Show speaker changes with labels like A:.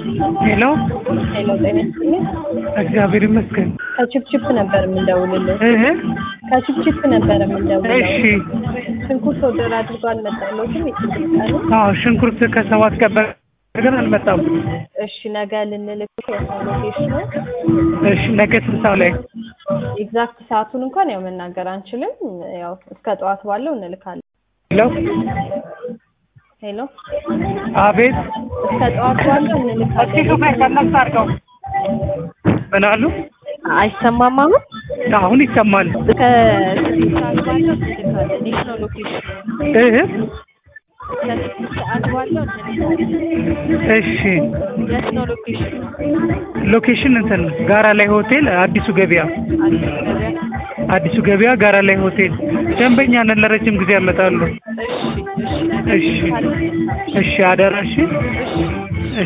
A: ሄሎ
B: ሄሎ ጤና ይስጥልኝ።
A: እግዚአብሔር ይመስገን።
B: ከችፕችፕ ነበር የምንደውልልህ።
A: እህ
B: ከችፕችፕ ነበር የምንደውልልህ።
A: እሺ
B: ሽንኩርት ኦርደር አድርጎ አልመጣለትም። የችግር ቀኑ
A: አዎ ሽንኩርት ከሰባት ቀን በ- ግን አልመጣም።
B: እሺ ነገ ልንልክ የሰው ሎኬሽን ነው።
A: እሺ ነገ ስንት ሰዓት ላይ?
B: ኤግዛክት ሰዓቱን እንኳን ያው መናገር አንችልም። ያው እስከ ጠዋት ባለው እንልካለን።
A: ሄሎ
B: ሄሎ
A: አቤት
B: እስከ ጠዋት ባለው እንልካለን።
A: ምን አሉ?
B: አይሰማም አሁን
A: አሁን ይሰማል።
B: እስከ ስድስት ሰዓት ባለው እንልካለን። የት ነው ሎኬሽኑ?
A: እህ
B: እስከ ስድስት ሰዓት ባለው እንልካለን።
A: እሺ
B: የት ነው ሎኬሽኑ?
A: ሎኬሽን እንትን ጋራ ላይ ሆቴል አዲሱ ገበያ
B: አዲስ ገበያ።
A: አዲሱ ገበያ ጋራ ላይ ሆቴል ደንበኛ ነን። ለረጅም ጊዜ ያመጣሉ።
B: እሺ እሺ ነገ
A: እሺ
B: እንልካለን።
A: እሺ አደራሽ
B: እሺ